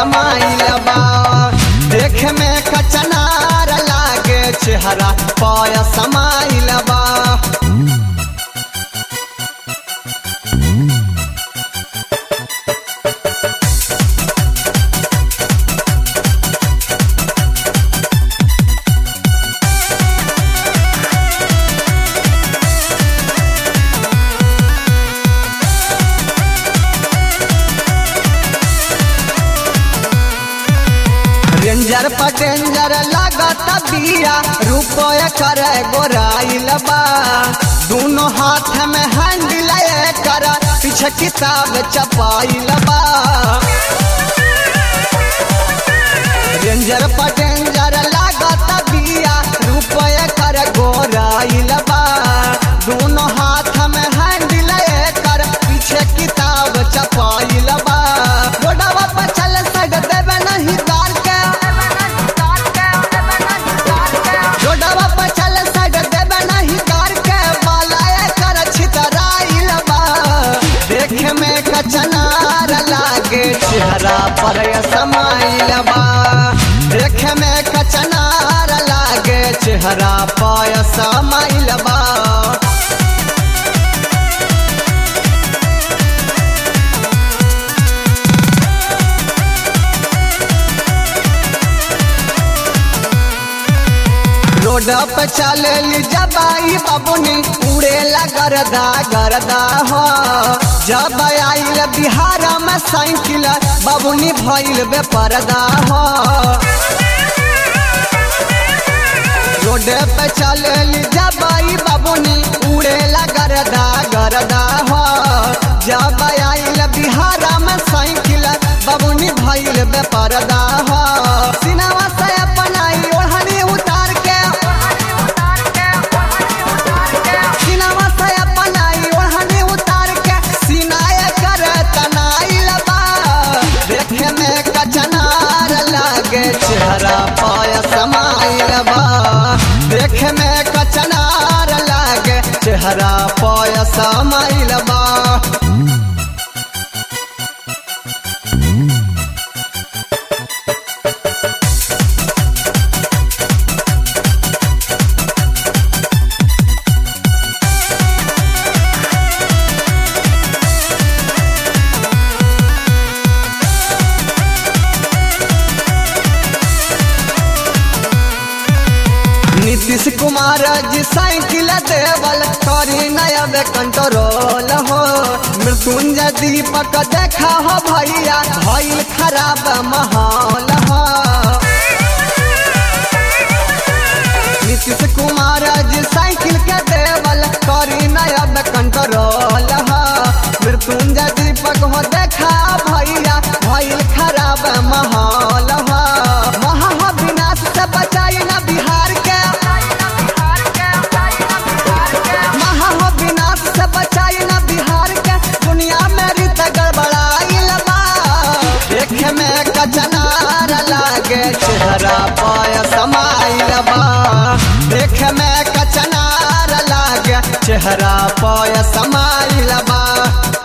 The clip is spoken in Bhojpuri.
समाइल बा देख में कचनार लागे चेहरा पाय समाइल बा रेंजर पर डेंजर लागत बिया रुपया करे गोराइल बा दोनों हाथ में हैंडल कर पीछे किताब चपाइल बा रेंजर पर डेंजर लागत बिया रुपया करे गोराइल बा दोनों हाथ में हैंडल कर पीछे किताब चपाइल बा रोडवा पर चल सग देवे नहीं तार के रोडवा पर चल सग देवे नहीं तार के बालाए कर छितराइल बा देखे में कचनार लागे चेहरा पर समाइल बा देखे में कचनार लागे चेहरा पाय समाइल बा रोड पे चलेली जबाई बाबुनी उड़ेला गरदा गरदा हो जब आइल बिहार में साइकिल बाबुनी भइल बेपरदा हो रोड पे चलेली जबाई बाबुनी उड़ेला गरदा गरदा हो जब आइल बिहार में साइकिल बाबुनी भइल बेपरदा हो सिनेमा से अपनाई ओढ़नी उतार के सिनेमा से अपनाई ओढ़नी उतार के सिनाए कर तनाइल बा देखे में कचनार लागे चेहरा पाय समाइल बा देखे में कचनार लागे चेहरा पाय समाइल बा नीतीश कुमार जी साइकिल देवल करी नया कंट्रोल हो मृत्युंजय दीपक देखा हो भैया भइल खराब माहौल हो नीतीश कुमार जी साइकिल के देवल करी नया कंट्रोल हो मृत्युंजय दीपक हो देखा भैया भइल खराब माहौल हो महा विनाश से बचाई ना बिहार के महा विनाश से बचाई ना बिहार के दुनिया में रीत गड़बड़ाइल बा देखे में कचनार लागे चेहरा पाय समाइल बा देखे में कचनार लागे चेहरा पाय समाइल बा